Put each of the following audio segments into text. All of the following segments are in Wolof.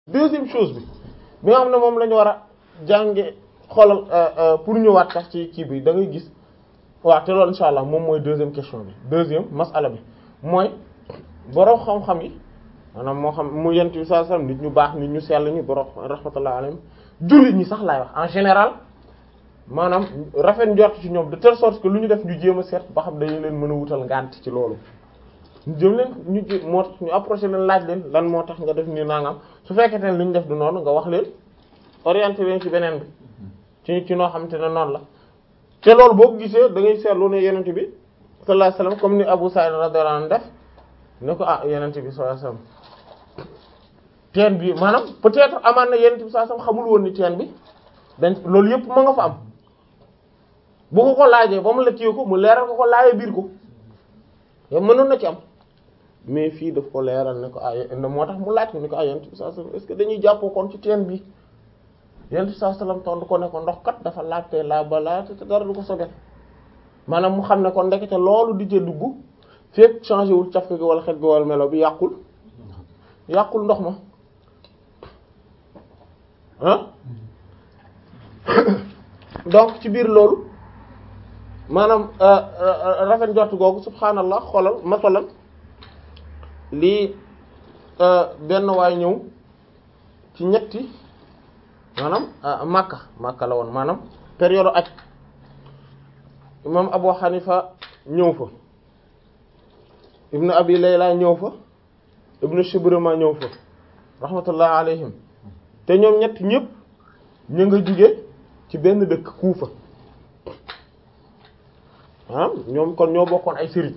deuxième chose bi bi nga xam ne moom la ñu war a jànge xoolal pour ñëwaat sax ci kii bi da ngay gis waaw te loolu insha allah moom mooy deuxième question bi deuxième masala bi mooy borom xam-xam yi maanaam moo xam mu yent bi sallallahu alayhi wasallam nit ñu baax nit ñu sell ñu borom rahmatullah alayhim jullit ñi sax laay wax en général maanaam rafet njort ci ñoom de telle sorte que lu ñu def ñu jéem a seet ba xam dañu leen mën a wutal ngànt ci loolu ñu jëm leen ñu jé moo tax ñu approché leen laaj leen lan moo tax nga def nii nangam su fekkee ne li ñu def du noonu nga wax leen orienté leen ci beneen bi ci ci noo xamante ne noonu la te loolu boo ko gisee da ngay seetlu ne yenent bi sallallahu alayhi wasallam comme ni Abu Sa'id radiyallahu anhu def ne ko ah yenent bi sallallahu alayhi wasallam teen bi maanaam peut-être amaan na yenent bi sallallahu alayhi wasallam xamul woon ni teen bi dañ loolu yëpp ma nga fa am bu ko ko laajee ba mu la kii ko mu leeral ko ko laajee biir ko yow mënoon na ci am mais fii daf ko leeral ne ko ay moo tax mu laaj ko ni ko ay yenent bi sallallahu alayhi wasallam est-ce que dañuy jàppoo kon ci teen bi yenent bi sallallahu alayhi wasallam tontu ko ne ko ndox kat dafa laajte laa ba laajte te dara du ko sobel maanaam mu xam ne kon ndekete loolu di jee dugg fépp changé wul caf gi wala xet gi wala melo bi yàqul yàqul ndox ma ah donc ci biir loolu maanaam rafet njort googu subhaanallah xoolal masalan lii benn waay ñëw ci ñetti maanaam Makka Makka la woon maanaam période aj imam Abu Hanifa ñëw fa ibnu Abi Layla ñëw fa ibnu Shibrima ñëw fa rahmatullah alayhim te ñoom ñett ñëpp ñu nga jóge ci benn dëkk Kuufa ah ñoom kon ñoo bokkoon ay sëriñ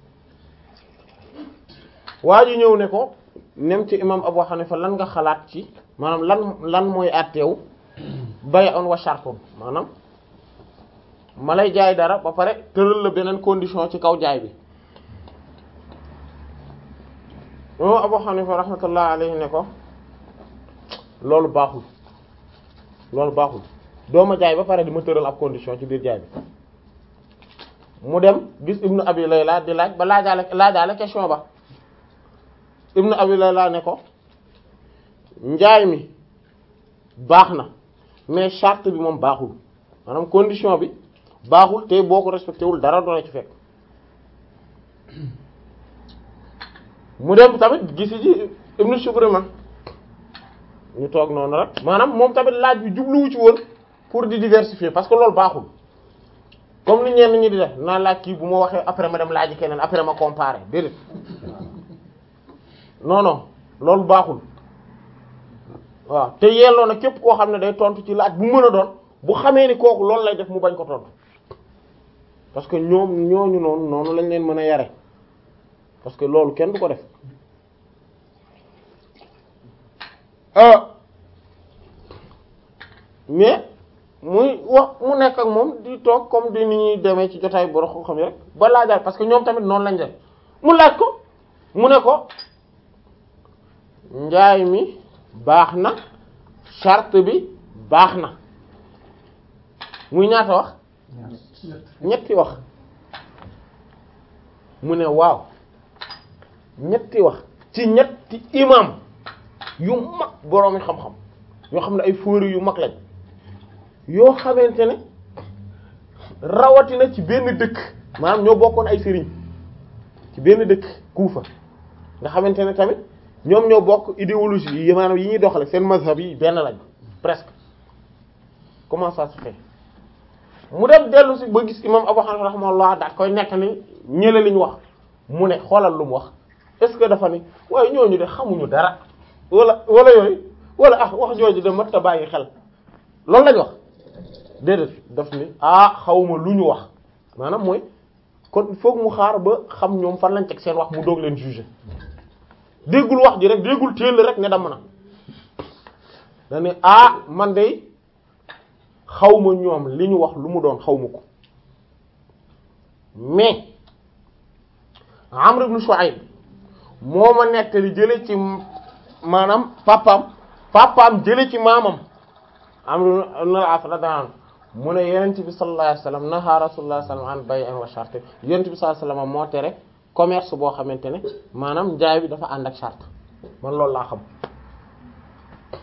waa ji ñëw ne ko nem ci imam Abu Hanifa lan nga xalaat ci maanaam lan lan mooy àtteew bay'un wa shartun maanaam ma lay jaay dara ba pare tëral la beneen condition ci kaw jaay bi imam Abu Hanifa rahmatullah alayhi ne ko loolu baaxul loolu baaxul doo ma jaay ba pare di ma tëral ab condition ci biir jaay bi mu dem gis ibnu abi layla di laaj ba laajaale laajaale question ba ibnu abi layla ne ko njaay mi baax na mais charte bi moom baaxul maanaam condition bi baaxul te boo ko respecté wul dara doona ci fekk mu dem tamit gisi ji ibnu Shubrima ñu toog noonu rek maanaam moom tamit laaj bi jubluwu ci woon pour di diversifier parce que loolu baaxul comme ni ñenn ñi di def naa laaj kii bu ma waxee après ma dem laaj keneen après ma comparer déedéet non non loolu baaxul waaw te yelloo na képp koo xam ne day tontu ci laaj bu mën a doon bu xamee ni kooku loolu lay def mu bañ ko tontu parce que ñoom ñooñu noonu noonu lañ leen mën a yare parce que loolu kenn du ko def mais muy wax mu nekk ak moom di toog comme di ni ñuy demee ci jotaay boro ko xam yi rek ba laajaat parce que ñoom tamit noonu lañ def mu laaj ko mu ne ko njaay mi baax na charte bi baax na muy ñaata wax ñetti wax mu ne waaw ñetti wax ci ñetti imam yu mag boroomi xam-xam yoo xam ne ay fóori yu mag lañ yoo xamante ne rawatina ci benn dëkk maanaam ñoo bokkoon ay sëriñ ci benn dëkk Kuufa nga xamante ne tamit ñoom ñoo bokk idéologie yi maanaam yi ñuy doxale seen mazhab yi benn lañ presque comment ça se fait mu dem dellu si ba gis imam Abu Hanifa rahimahullah daat koy nekk ni ñële li ñu wax mu ne xoolal lu mu wax est-ce que dafa ni waaye ñooñu de xamuñu dara wala wala yooyu wala ah wax jooju de mat ta bàyyi xel loolu lañ wax déedéet daf ni ah xawma lu ñu wax maanaam mooy kon il faut mu xaar ba xam ñoom fan lañ teg seen wax mu doog leen juger déggul wax ji rek déggul téel rek ne damm na dane ah man de xawma ñoom li ñu wax lu mu doon xawma ko mais Amr ibn Shu'ayb moo ma nettali jële ci maanaam papaam papaam jële ci maamam Amr ibn al-As radiyallahu anhu mu ne yonent bi sallallahu alayhi wasallam naha rasulullah sallallahu alayhi wasallam an bay'in wa shart yonent bi sallallahu alayhi wasallam moo tere commerce boo xamante ne maanaam njaay bi dafa ànd ak charte man loolu laa xam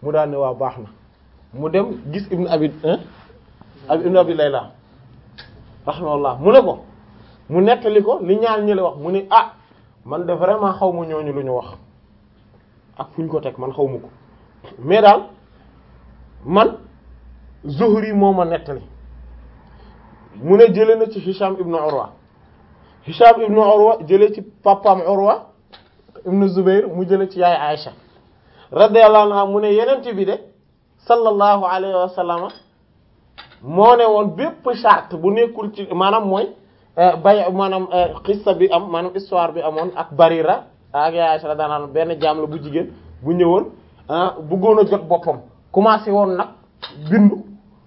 mu daal ne waa baax na mu dem gis ibnu abi abi ibnu abi layla rahimahullah mu ne ko mu nettali ko li ñaar ñi la wax mu ne ah man de vraiment xaw ma ñooñu lu ñu wax ak fu ñu ko teg man xaw ma ko mais daal man Zuhri moo ma nettali mu ne jële na ci Hisham ibnu Urwa Hisham ibnu Urwa jële ci papam Urwa ibnu Zubair mu jële ci yaay Aïcha radiyallahu anha mu ne yenent bi de sallallahu alayhi wa sallam moo ne woon bépp charte bu nekkul ci maanaam mooy bay maanaam xissa bi am maanaam histoire bi amoon ak Barira ak yaay Aïcha radiyallahu anha benn jaam la bu jigéen bu ñëwoon bëggoon a jot boppam commencé woon nag bindu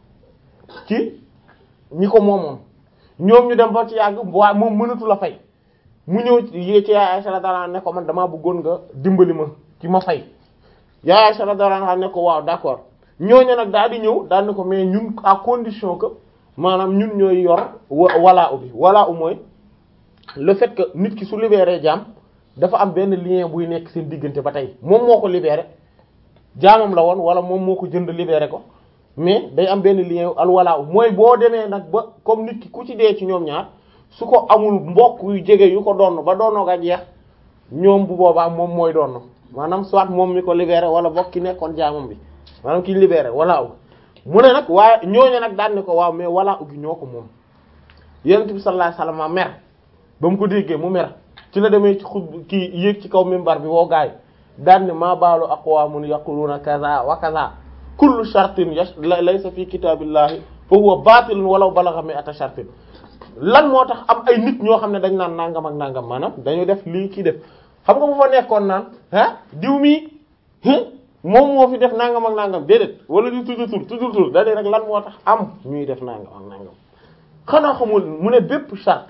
ci ñi ko moomoon ñoom ñu dem ba ci yàgg waaye moom mënatu la fay mu ñëw yée ci yaay Aisha radiyallahu anha ne ko man damaa bëggoon nga dimbali ma ci ma fay yaay Aisha radiyallahu anha ne ko waaw d'accord ñooñu nag daal di ñëw daal ne ko mais ñun à condition que maanaam ñun ñooy yor walaa u bi walaa u mooy le fait que nit ki su libéré jaam dafa am benn lien buy nekk seen diggante ba tey moom moo ko libéré jaamam la woon wala moom moo ko jënd libéré ko mais day am benn lien al walaa u mooy boo demee nag ba comme nit ki ku ci dee ci ñoom ñaar su ko amul mbokk yu jege yu ko doon ba doonoo ga jeex ñoom bu boobaa moom mooy doon maanaam soit moom mi ko libéré wala bokk ki nekkoon jaamam bi maanaam ki libéré walaa u mu ne nag waaye ñooñu nag daan ne ko waaw mais walaa u gi ñoo ko moom yonent bi sallallahu alayhi wasallam mer ba mu ko déggee mu mer ci la demee ci xut kii yéeg ci kaw minbar bi woo gaay daan ne maa baalu aqwaamun yaquluuna kaza wa kaza kullu shartin laysa fi kitaabillahi fa huwa baatilun walaw balagha mi'ata shartin lan moo tax am ay nit ñoo xam ne dañ naan nangam ak nangam maanaam dañu def lii kii def xam nga bu fa nekkoon naan ah diw mi moom moo fi def nangam ak nangam déedéet wala di tudd tur tudd tur da rek lan moo tax am ñuy def nangam ak nangam xanaa xamul mu ne bépp charte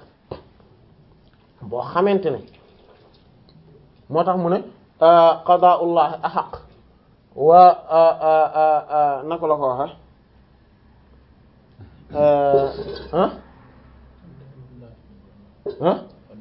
boo xamante ne moo tax mu ne qadaa'ullahi ahaq wa naka la ko waxe ah ah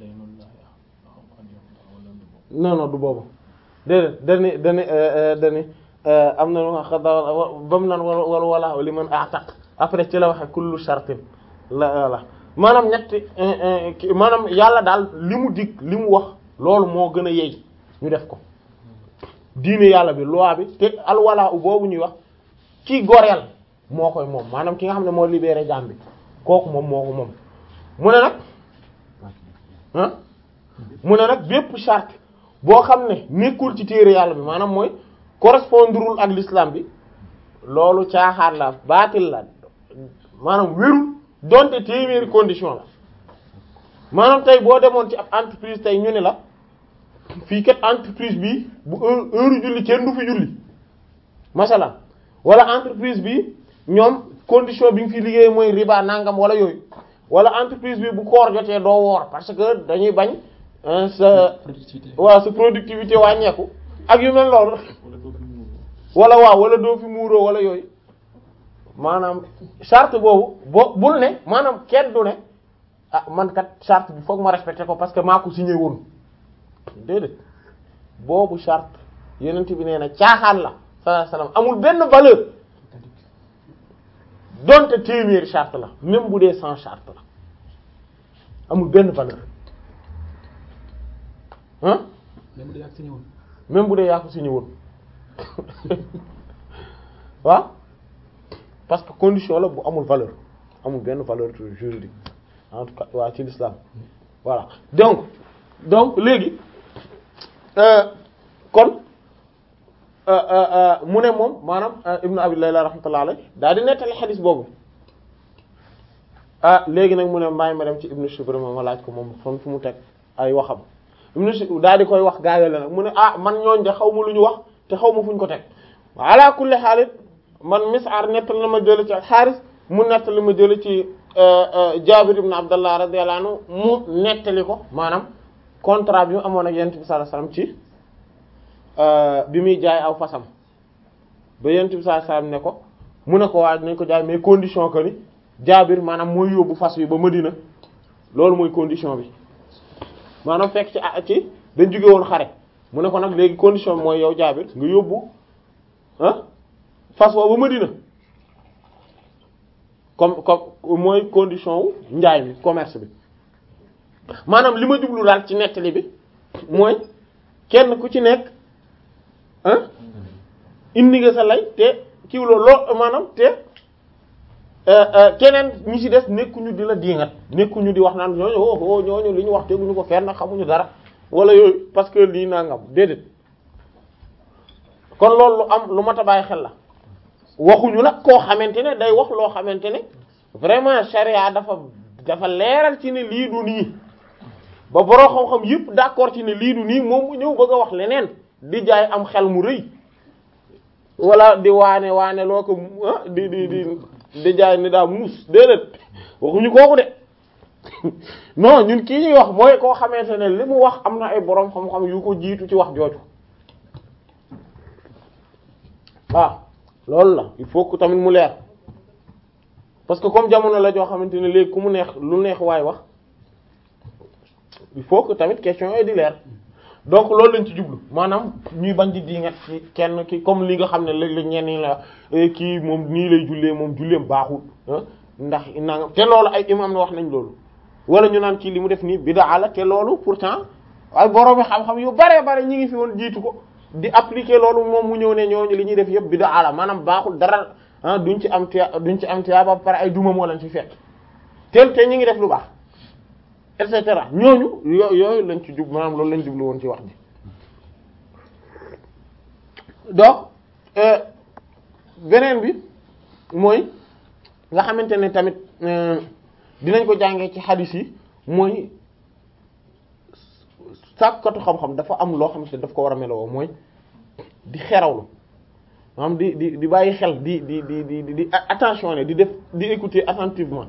non non du boobu déedéet dani dani dani am na lu xada ba mu naan wala wala li man ataq après ci la waxe kullu shartin la la maanaam ñetti maanaam yàlla daal li mu dig li mu wax loolu moo gën a yey ñu def ko diine yàlla bi loi bi te alwala u boobu ñuy wax ki goreel moo koy moom maanaam ki nga xam ne moo libéré jaam bi kooku moom moo ko moom mu ne nag ah mu ne nag bépp charte boo xam ne nekkul ci téere yàlla bi maanaam mooy correspondrul ak l'islam bi loolu caaxaar la baatil la maanaam wérul donte téeméeri condition la maanaam tey boo demoon ci ab entreprise tey ñu ne la fii kat entreprise bi bu heure heure julli kenn du fi julli masalan wala entreprise bi ñoom condition bi nga fi liggéey mooy riba nangam wala yooyu wala entreprise bi bu koor jotee doo woor parce que dañuy bañ sa waaw sa productivité wàññeeku ak yu mel loolu wala waaw wala doo fi muuroo wala yooyu maanaam charte boobu boo bul ne maanaam kenn du ne ah man kat charte bi foog ma respecté ko parce que maa ko signé woon déedéet boobu charte yenent bi nee na caaxaan la sallallahu alayhi wasallam amul benn valeur donte téeméeri charte la même bu dee sans charte la amul benn valeur ah même bu dee yaa ko signé woon même bu dee yaa ko signé woon waaw parce que condition la bu amul valeur amul benn valeur juridique en tout cas waa ci l'islam voilà donc donc léegi kon mu ne moom maanaam ibnu abi layla rahmatullah alayh daal di nettali xadis boobu ah léegi nag mu ne mbaay ma dem ci ibnu shibr ma ma laaj ko moom fan fu mu teg ay waxam ibnu shibr daal di koy wax gaayale nag mu ne ah man ñooñ de xaw ma lu ñu wax te xaw ma fu ñu ko teg ala kulli xaalit man mis'ar nettali na ma jële ci al-Haaris mu nettali ma jële ci Jaabir ibn Abdallah radiyallahu anhu mu nettali ko maanaam contrat bi mu amoon ak Yonent bi sallallahu alayhi wasallam ci bi muy jaay aw fasam ba Yonent bi sallallahu alayhi wasallam ne ko mu ne ko waa nañ ko jaay mais condition que ni Jaabir maanaam mooy yóbbu fas bi ba Madina loolu mooy condition bi maanaam fekk ci ci dañ jóge woon xare mu ne ko nag léegi condition bi mooy yow Jaabir nga yóbbu ah fas wa ba Madina comme comme mooy condition wu njaay mi commerce bi maanaam li ma jublu daal ci nettali bi mooy kenn ku ci nekk ah indi nga sa lay te kiw loo loo maanaam te keneen ñi ci des nekkuñu di la diingat nekkuñu di wax naan ñooñu oh ñooñu li ñu wax teguñu ko fenn xamuñu dara wala yooyu parce que lii nangam déedéet kon loolu lu am lu mat a bàyyi xel la waxuñu nag koo xamante ne day wax loo xamante ne vraiment charia dafa dafa leeral ci ne lii du nii ba boroo xam-xam yëpp d'accord ci ne lii du nii moom mu ñëw bëgg a wax leneen di jaay am xel mu rëy wala di waane waane loo ko di di di di jaay ni daa muus déedéet waxuñu kooku de non ñun kii ñuy wax mooy koo xamante ne li mu wax am na ay boroom xam-xam yu ko jiitu ci wax jooju waaw loolu la il faut que tamit mu leer parce que comme jamono la joo xamante ne léegi ku mu neex lu neex waay wax il faut que tamit question yooyu di leer donc loolu lañ ci jublu maanaam ñuy bañ di dingat ci kenn ki comme li nga xam ne léeg-léeg ñenn ñi la kii moom nii lay jullee moom julleem baaxul ndax nangam te loolu ay imam na wax nañ loolu wala ñu naan kii li mu def nii bid'a la te loolu pourtant ay borom xam-xam yu bare bare ñi ngi fi woon jiitu ko di appliquer loolu moom mu ñëw ne ñooñu li ñuy def yëpp bid'a la maanaam baaxul dara ah duñ ci am tiya duñ ci am tiya ba pare ay duma moo leen ci fekk tel te ñi ngi def lu baax et cetera ñooñu yo yooyu lañ ci jub maanaam loolu lañ jublu woon ci wax ji donc beneen bi mooy nga xamante ne tamit dinañ ko jàngee ci hadith yi mooy sàkkatu xam-xam dafa am loo xamante ne daf ko war a meloo mooy di xerawlu maanaam di di di bàyyi xel di di di di di attention ne di def di écouter attentivement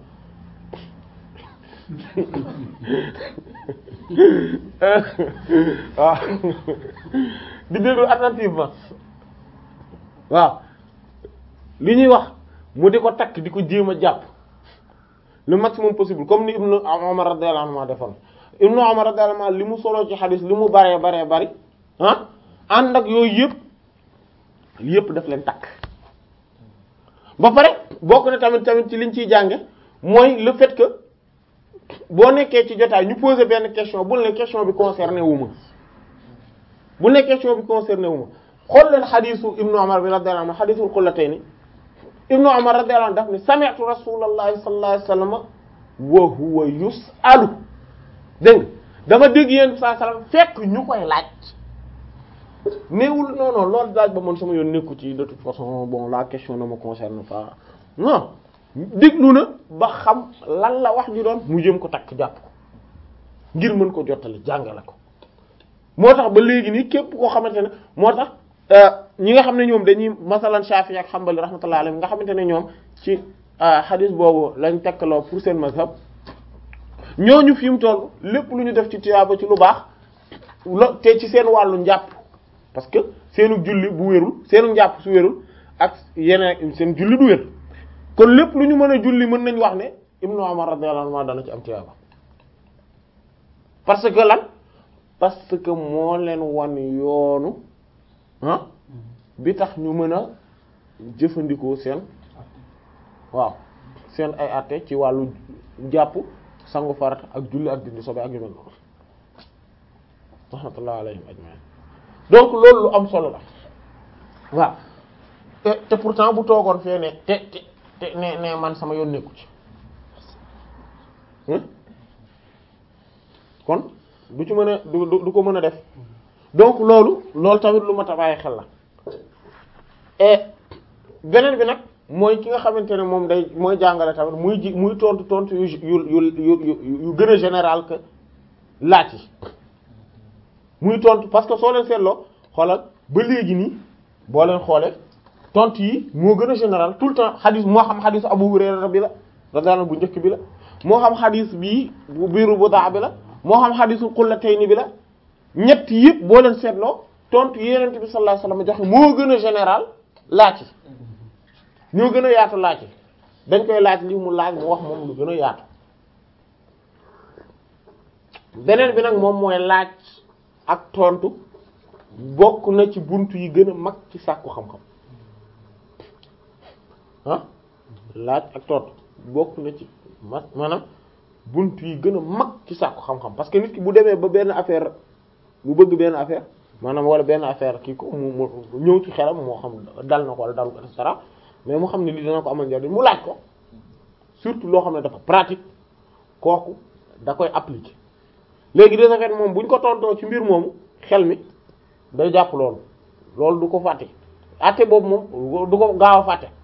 waaw di déglu attentivement waaw li ñuy wax mu di ko takk di ko jéem a jàpp le maximum possible comme ni Ibnu Umar radiyallahu anhu defoon Ibnu Umar radiyallahu anhu li mu solo ci xadis li mu baree baree bari ah ànd ak yooyu yëpp yëpp daf leen takk ba pare bokk na tamit tamit ci liñ ciy jànge mooy le fait que boo nekkee ci jotaay ñu poser benn question bul ne question bi concerné wu ma bul ne question bi concerné wu ma xool leen xadisu Ibnu Umar bi radiyallahu anhu xadisul xullatayni Ibnu Umar radiyallahu anhu daf ne sami'tu rasulallahi sallallahu alayhi wasallam wa huwa yus'alu dégg nga dama dégg yéen saa salaam fekk ñu koy laaj néewul non non loolu laaj ba man sama yoon nekku ci de toute façon bon la question ne me concerne pas non déglu na ba xam lan la wax ju doon mu jëm ko takk jàpp ko ngir mën ko jottali jàngale ko moo tax ba léegi nii képp koo xamante ne moo tax ñi nga xam ne ñoom dañuy masalan Shafi'i ak Hanbali rahmatullahi alayhim nga xamante ne ñoom ci hadith boobu lañ tekkaloo pour seen mazhab ñooñu fi mu toll lépp lu ñu def ci tiyaaba ci lu baax lo te ci seen wàllu njàpp parce que seenu julli bu wérul seenu njàpp su wérul ak yeneen seen julli du wér kon lépp lu ñu mën a julli mën nañ wax ne Ibnu Umar radiyallahu anhu dana ci am tiyaaba parce que lan parce que moo leen wan yoonu ah bi tax ñu mën a jëfandikoo seen waaw seen ay àtte ci wàllu jàpp sangu farata ak julli ak dindi sobe ak yu mel noonu rahmatullah alayhim ajma'in donc loolu lu am solo la waaw te te pourtant bu toogoon fee ne te te te ne ne man sama yoon nekku ci kon du ci mën a du du ko mën a def donc loolu loolu tamit lu mat a bàyyi xel la et beneen bi nag mooy ki nga xamante ne moom day mooy jàngale tamit muy ji muy tontu tontu yu yu yu yu yu gën a général que laaj yi muy tontu parce que soo leen seetloo xoolal ba léegi nii boo leen xoolee tontu yi moo gën a général tout le temps xadis moo xam xadisu Abu Hurayra bi la radiyallahu bu njëkk bi la moo xam xadis bii bu biiru bu daa bi la moo xam xadisul Qullatayni bi la ñett yëpp boo leen seetloo tontu yi Yonent bi sallallahu alayhi wasallam joxe moo gën a général laaj yi ñoo gën a yaatu laaj yi dañ koy laaj li mu laaj mu wax moom lu gën a yaatu beneen bi nag moom mooy laaj ak tontu bokk na ci buntu yi gën a mag ci sàkku xam-xam ah laaj ak tontu bokk na ci ma maanaam bunt yi gën a mag ci sàkku xam-xam parce que nit ki bu demee ba benn affaire bu bëgg benn affaire maanaam wala benn affaire kii ko mu mu ñëw ci xelam moo xam dal na ko wala dal ko et cetera mais mu xam ne lii dana ko amal njariñ mu laaj ko surtout loo xam ne dafa pratique kooku da koy appliquer léegi de ce fait moom bu ñu ko tontoo ci mbir moomu xel mi day jàpp loolu loolu du ko fàtte àtte boobu moom du ko gaaw a fàtte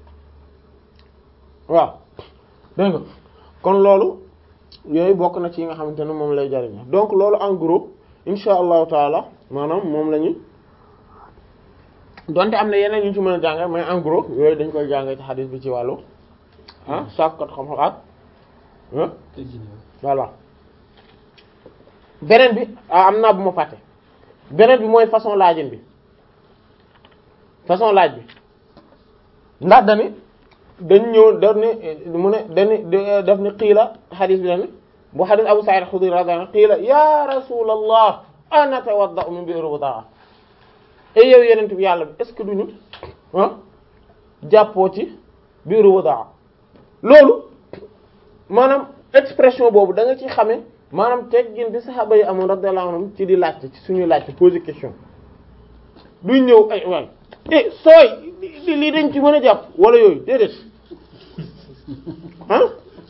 waaw dégg nga kon loolu yooyu bokk na ci yi nga xamante ne moom lay jariñ donc loolu en gros insha allahu taala maanaam moom la ñu donte am na yeneen yu ñu ci mën a jànge mais en gros yooyu dañ koy jànge ci xadis bi ci wàllu ah sàkkat xam-xam ak ah voilà beneen bi ah am naa bu ma fàtte beneen bi mooy façon laajin bi façon laaj bi ndax dani dañ ñëw daf ni mu ne dani daf ni xiila xadis bi dani bu xadis Abu Sa'id Khudri radiyallahu anhu qiila ya rasulallah ana tawadda'u min bi'r budaa et yow yenent bi yàlla bi est ce que duñu ah jàppoo ci bi'r budaa loolu maanaam expression boobu da nga ci xamee maanaam teggin bi saxaaba yi amoon radiyallahu anhum ci di laajte ci suñuy laajte poser question duñ ñëw ay waay eh sooy lii dañ ci mën a jàpp wala yooyu déedéet ah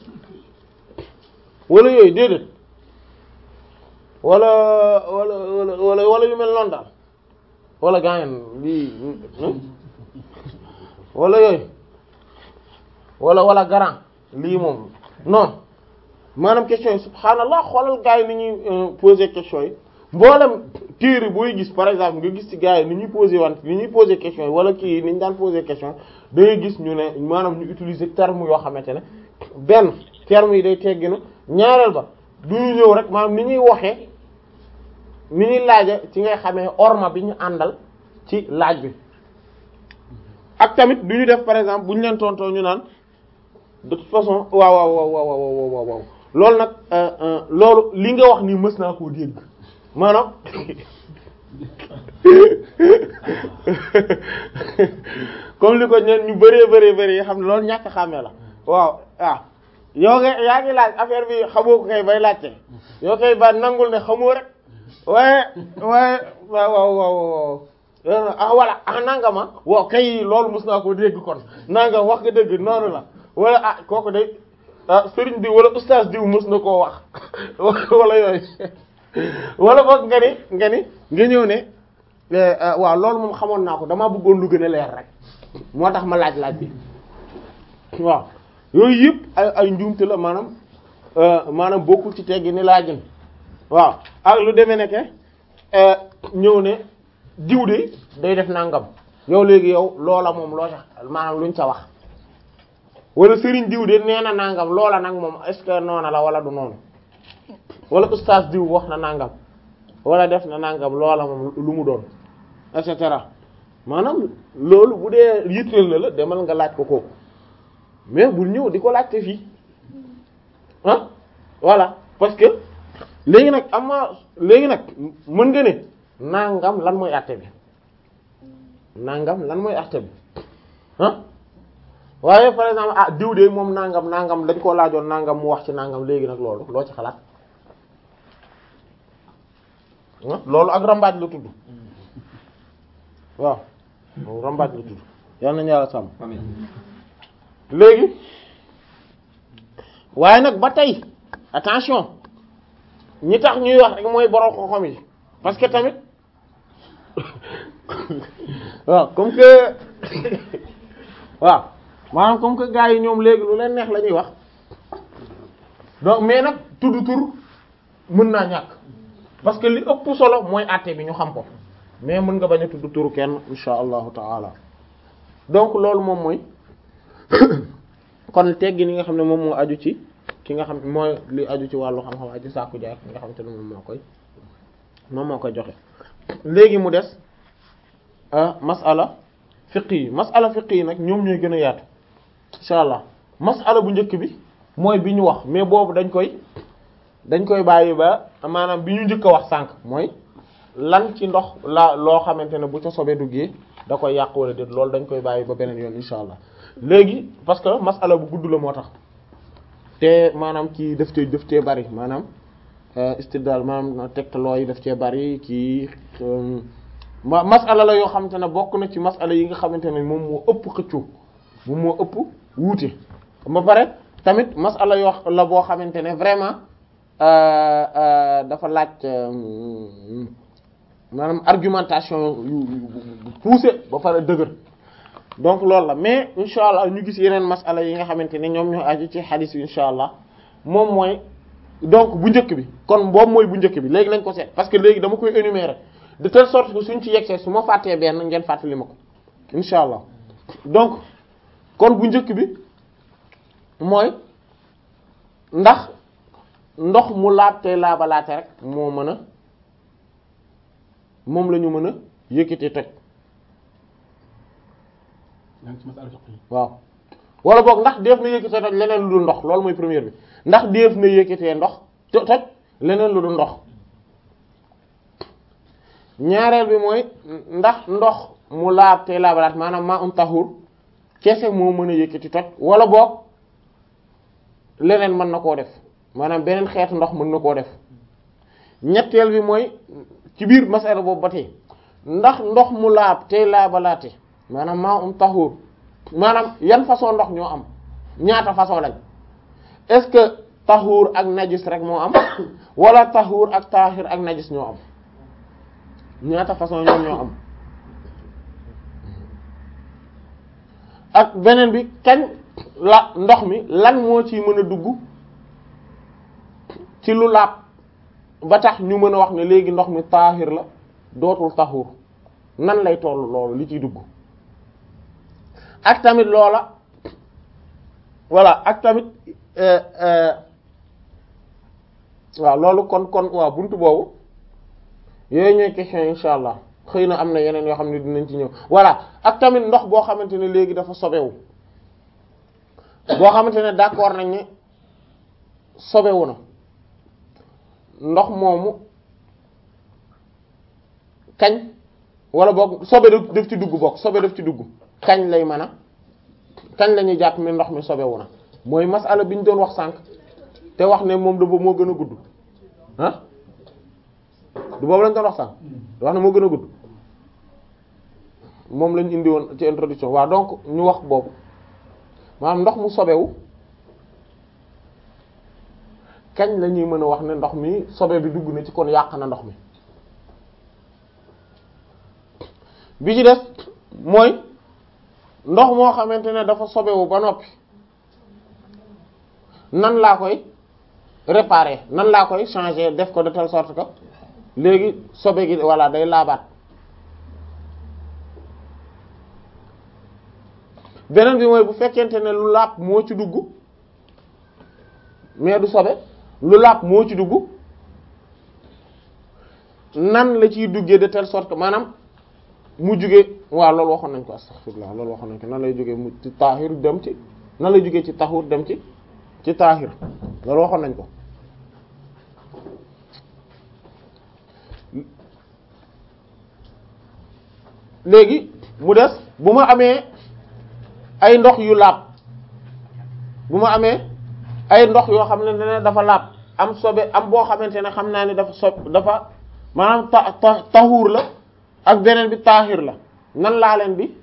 wala yooyu déedéet wala wala wala wala yu mel noonu daal wala gaañan lii wala yooyu wala wala garant lii moom non maanaam question yi subhaanallah xoolal gars yi ni ñuy poser question yi mboolem téere booy gis par exemple nga gis ci gars yi ni ñuy poser wante ni ñuy poser question yi wala kii ni ñu daan poser question da ngay gis ñu ne maanaam ñu utiliser terme yoo xamante ne benn terme yi day tegginu ñaareel ba du ñu ñëw rek maanaam ni ñuy waxee ni ñuy laaja ci ngay xamee orma bi ñu àndal ci laaj bi ak tamit du ñu def par exemple bu ñu leen tontoo ñu naan de toute façon waaw waaw waaw waaw waaw waaw waaw loolu nag loolu li nga wax nii mës naa koo dégg maanaam comme li ko ñeen ñu bëree bëree bëri yi xam ne loolu ñàkk xàmmee la waaw waaw yow nga yaa ngi laaj affaire bi xamoo ko kay bay laajte yow kay ba nangul ne xamoo rek waaye waaye waaw waaw waaw ah voilà ah nangama waaw kay loolu mës naa koo dégg kon nangam wax nga dëgg noonu la wala ah kooku day ah sëriñ diw wala ustaas diw mës na koo wax wala yooyu wala boog nga ni nga ni nga ñëw ne waaw loolu moom xamoon naa ko damaa bëggoon lu gën a leer rek moo tax ma laaj laaj bi waaw yooyu yëpp ay ay njuumte la maanaam maanaam bokkul ci teggi ni laajin waaw ak lu demee ne ke ñëw ne diw de day def nangam yow léegi yow loola moom loo tax maanaam luñ ca wax wala sëriñ diw de nee na nangam loola nag moom est-ce que noona la wala du noonu wala ustaas diw wax na nangam wala def na nangam loola moom lu mu doon et cetera maanaam loolu bu dee yitteel na la demal nga laaj ko kooku mais bul ñëw di ko laajte fii ah voilà parce que léegi nag am na léegi nag mën nga ne nangam lan mooy àtte bi nangam lan mooy àtte bi ah waaye par exemple ah diw de moom nangam nangam dañ koo laajoon nangam mu wax ci nangam léegi nag loolu loo ci xalaat loolu ak rambaaj la tudd waaw loolu rambaaj la tudd yal nañu yàlla sàmm léegi waaye nag ba tey attention ñi tax ñuy wax rek mooy borom xam-xam yi parce que tamit waaw comme que waaw maanaam comme que gars yi ñoom léegi lu leen neex la ñuy wax donc mais nag tudd tur mën naa ñàkk parce que li ëpp solo mooy àtte bi ñu xam ko mais mën nga bañ a tudd turu kenn insha allahu taala donc loolu moom mooy kon teggi ni nga xam ne moom moo aju ci ki nga xam mooy li aju ci wàllu xam-xam aju sàkku jaay ki nga xam te ne moom moo koy moom moo koy joxe léegi mu des masala fiq yi masala fiq yi nag ñoom ñooy gën a yaatu insha allah masala bu njëkk bi mooy bi ñu wax mais boobu dañ koy dañ koy bàyyi ba maanaam bi ñu njëkk a wax sànq mooy lan ci ndox la loo xamante ne bu ca sobe duggee da koy yàq wala déet loolu dañ koy bàyyi ba beneen yoon insha allah léegi parce que masala bu gudd la moo tax te maanaam kii daf cee daf cee bari maanaam istidlal maanaam tegtaloo yi daf cee bari kii ma masala la yoo xamante ne bokk na ci masala yi nga xamante ne moom moo ëpp xëccoo moom moo ëpp wuute ba pare tamit masala yoo la boo xamante ne vraiment dafa laaj maanaam argumentation yu poussé ba pare dëgër donc loolu la mais incha allah ñu gis yeneen masala yi nga xamante ne ñoom ñoo aju ci xadis bi incha allah moom mooy donc bu njëkk bi kon boobu mooy bu njëkk bi léegi lañ ko seet parce que léegi dama koy énumérer de telle sorte que suñ ci yegsee su ma fàttee benn ngeen fàttali ma ko incha allah donc kon bu njëkk bi mooy ndax ndox mu laab tey laabalaate rek moo mën a moom la ñu mën a yëkkati toj waaw wala boog ndax def na yëkkatee toj leneen lu dul ndox loolu mooy première bi ndax def na yëkkatee ndox toj leneen lu dul ndox ñaareel bi mooy ndax ndox mu laab tey laabalaat maanaam maa um tahur kese moo mën a yëkkati toj wala boog leneen mën na koo def maanaam beneen xeetu ndox mën na koo def ñetteel bi mooy ci biir masala boobu ba tey ndax ndox mu laab tey laabalaate maanaam maa um tahur maanaam yan façon ndox ñoo am ñaata façon lañ est-ce que tahur ak najis rek moo am wala tahur ak tahir ak najis ñoo am ñaata façon ñoom ñoo am ak beneen bi kañ la ndox mi lan moo ci mën a dugg ci lu laab ba tax ñu mën a wax ne léegi ndox mi tahir la dootul tahur nan lay toll loolu li ciy dugg ak tamit loola voilà ak tamit waaw loolu kon kon waaw buntu boobu yooyu ñooy question insha allah xëy na am na yeneen yoo xam ne dinañ ci ñëw voilà ak tamit ndox boo xamante ne léegi dafa sobewu boo xamante ne d'accord nañ ne sobewu na ndox moomu kañ wala boog sobe daf ci dugg boog sobe daf ci dugg kañ lay mën a kañ la ñuy jàpp mi ndox mi sobewu na mooy masala bi ñu doon wax sànq te wax ne moom da moo gën a gudd ah du boobu lañ doon wax sànq wax ne moo gën a gudd moom lañ indi woon ci introduction waaw donc ñu wax boobu maanaam ndox mu sobewu kañ la ñuy mën a wax ne ndox mi sobe bi dugg na ci kon yàq na ndox mi bi ci des mooy ndox moo xamante ne dafa sobewu ba noppi nan laa koy réparer nan laa koy changer def ko de telle sorte que léegi sobe gi voilà day laabaat beneen bi mooy bu fekkente ne lu laab moo ci dugg mais du sobe lu laab moo ci dugg nan la ciy duggee de telle sorte que maanaam mu jugee waaw loolu waxoon nañ ko astaghfirullah loolu waxoon nañ ko nan lay jógee mu ci taahir dem ci nan lay jógee ci tahur dem ci ci taahir loolu waxoon nañ ko léegi mu des bu ma amee ay ndox yu laab bu ma amee ay ndox yoo xam ne ne dafa laab am sobe am boo xamante ne xam naa ni dafa sob dafa maanaam ta ta tahuur la ak beneen bi taahir la nan laa leen bi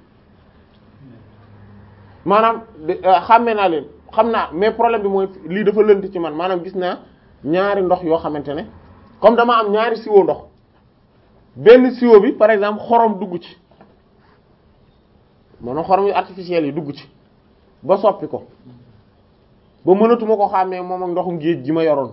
maanaam xàmme naa leen xam naa mais problème bi mooy lii dafa lënt ci man maanaam gis naa ñaari ndox yoo xamante ne comme dama am ñaari siwo ndox benn siwo bi par exemple xorom dugg ci maanaam xorom yu artificiel yi dugg ci ba soppi ko ba mënatuma ko xàmmee moom ak ndoxum géej gi ma yoroon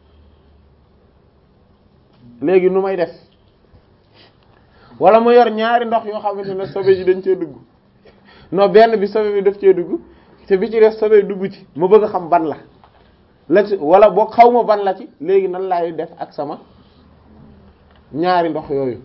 léegi nu may def wala ma yor ñaari ndox yoo xamante ne sobe ji dañ cee dugg non benn bi sobe bi daf cee dugg te bi ci def sobe dugg ci ma bëgg a xam ban la la ci wala boo xaw ma ban la ci léegi nan laay def ak sama ñaari ndox yooyu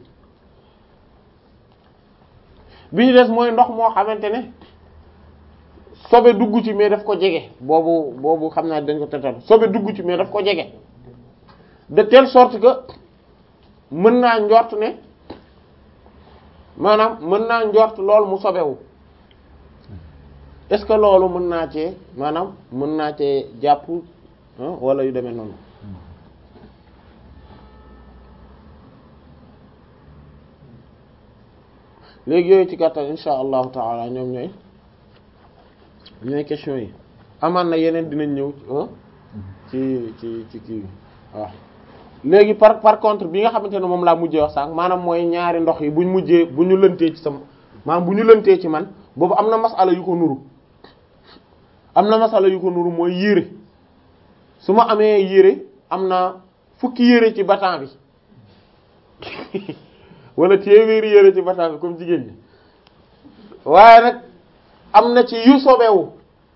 bi ñu des mooy ndox moo xamante ne sobe dugg ci mais daf ko jege boobu boobu xam naa dañ ko tetal sobe dugg ci mais daf ko jege de telle sorte que mën naa njort ne maanaam mën naa njort lool mu sobewu est-ce que loolu mën naa cee maanaam mën naa cee jàpp wala yu demee noonu léegi yooyu ci gàttal insha allahu taala ñoom ñooy ñooy question yi amaan na yeneen dinañ ñëw ci ci ci kii waaw léegi par par contre bi nga xamante ne moom laa mujjee wax sànq maanaam mooy ñaari ndox yi buñ mujjee bu ñu lëntee ci sam maanaam bu ñu lëntee ci man boobu am na masala yu ko nuru am na masala yu ko nuru mooy yére su ma amee yére am na fukki yére ci batan bi wala téeméeri yére ci batan bi comme jigéen ñi waaye nag am na ci yu sobewu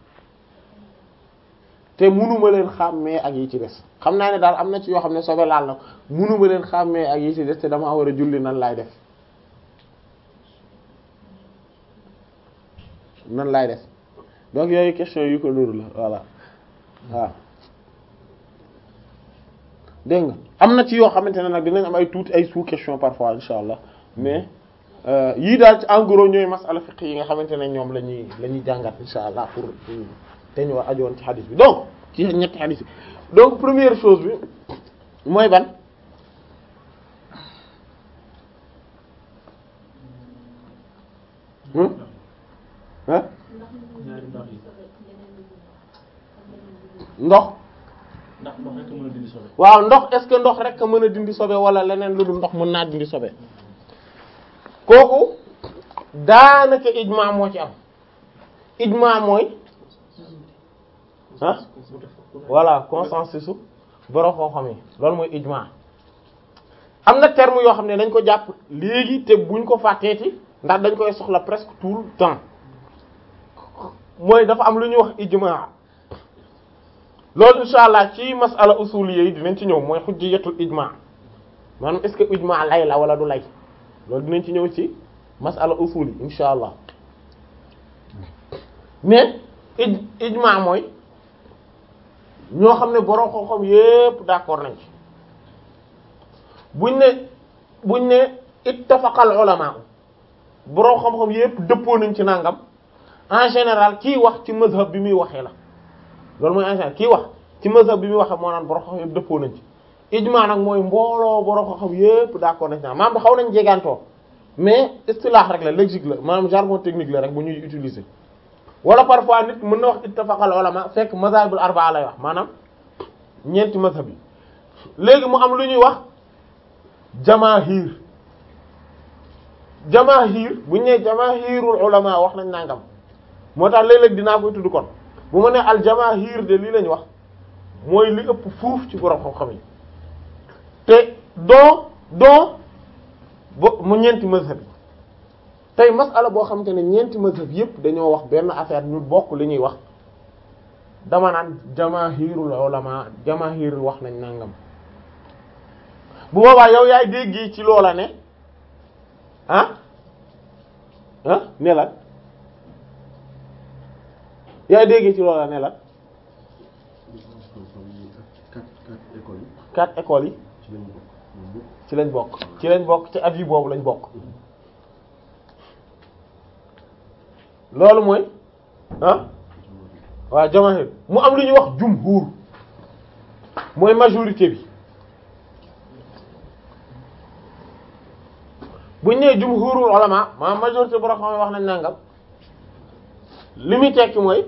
te munuma leen xàmmee ak yi ci des xam naa ne daal am na ci yoo xam ne sobe laal na munuma leen xàmmee ak yi ci des te dama war a julli nan laay def nan laay def donc yooyu question yu ko nuru la voilà waaw dégg nga am na ci yoo xamante ne nag dinañ am ay tuuti ay sous question parfois insha allah mais yii daal ci en gros ñooy masala fiqh yi nga xamante ne ñoom la ñuy la ñuy jàngat insha allah pour te ñu war ajowoon ci xadis bi donc ci ñetti xadis bi donc première chose bi mooy ban ah ndox waaw ndox est-ce que ndox rek a mën a dindi sobe wala leneen lu dul ndox mën naa dindi sobe kooku daanaka ijma moo ci am ijma mooy ah voilà consensus su borom xam-xam yi loolu mooy ijma am na terme yoo xam ne dañ ko jàpp léegi te buñ ko fàtteeti ndax dañ koy soxla presque tout le temps mooy dafa am lu ñuy wax ijma loolu insha allah ci masala usuliyya yi dinañ ci ñëw mooy hujjatul ijma maanaam est-ce que ijma lay la wala du lay loolu dinañ ci ñëw ci masala usuli insha allah mais ij ijma mooy ñoo xam ne borom xam-xam yépp d'accord nañ ci buñ ne buñ ne ittafaqal ulama borom xam-xam yépp dëppoo nañ ci nangam en général kii wax ci mazhab bi muy waxee la loolu mooy en général kii wax ci mazhab bi muy waxee moo naan borom xam-xam yépp dëppoo nañ ci ijma nag mooy mbooloo borom xam-xam yépp d'accord nañ ci maanaam ba xaw nañ jegantoo mais istilah rek la logique la maanaam jargon technique la rek bu ñuy utiliser wala parfois nit mën na wax ittafaqal ulama fekk mazhabul arba'a lay wax maanaam ñeenti mazhab yi léegi mu am lu ñuy wax jamaahir jamaahir bu ñu nee jamaahirul ulama wax nañ nangam moo tax léeg-léeg dinaa koy tudd kon bu ma nee al jamaahir de lii lañ wax mooy li ëpp fuuf ci borom xam-xam yi te doo doo bo mu ñeenti mazhab yi tey masala boo xamante ne ñeenti mazhab yépp dañoo wax benn affaire ñu bokk li ñuy wax dama naan jamaahirul ulama jamaahir wax nañ nangam bu boobaa yow yaay dégg ci loola ne ah ah ne la yaay dégg ci loola ne la quatre écoles yi ci lañ bokk ci lañ bokk ci avis boobu lañ bokk loolu mooy ah waaw jamaahir mu am lu ñuy wax jumhur mooy majorité bi bu ñu nee jumhurul ulama maanaam majorité borom xam wax nañ nangam li muy tekki mooy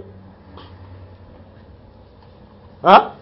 ah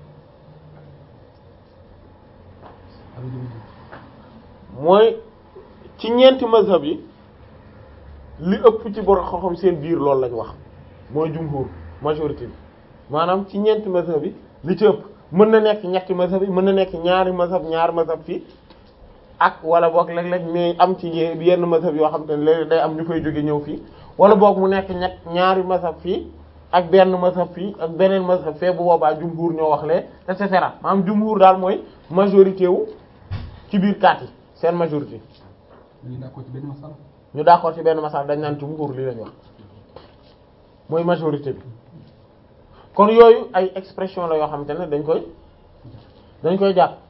mooy ci ñeenti mazhab yi li ëpp ci borom xam-xam seen biir loolu lañ wax mooy jumhur majorité bi maanaam ci ñeenti mazhab yi li ci ëpp mën na nekk ñetti mazhab yi mën na nekk ñaari mazhab ñaari mazhab fii ak wala boog léeg-léeg mais am ci yenn mazhab yoo xam te ne léeg day am ñu fay jóge ñëw fii wala boog mu nekk ñett ñaari mazhab fii ak benn mazhab fii ak beneen mazhab fee bu boobaa jumhur ñoo wax lee et cetera maanaam jumhur daal mooy majorité wu ci biir kaat yi seen majorité. ñu d'accord ci benn masal. ñu d'accord ci benn masal dañ naan jumhur lii lañ wax mooy majorité bi kon yooyu ay expression la yoo xamante ne dañ koy dañ koy jàpp.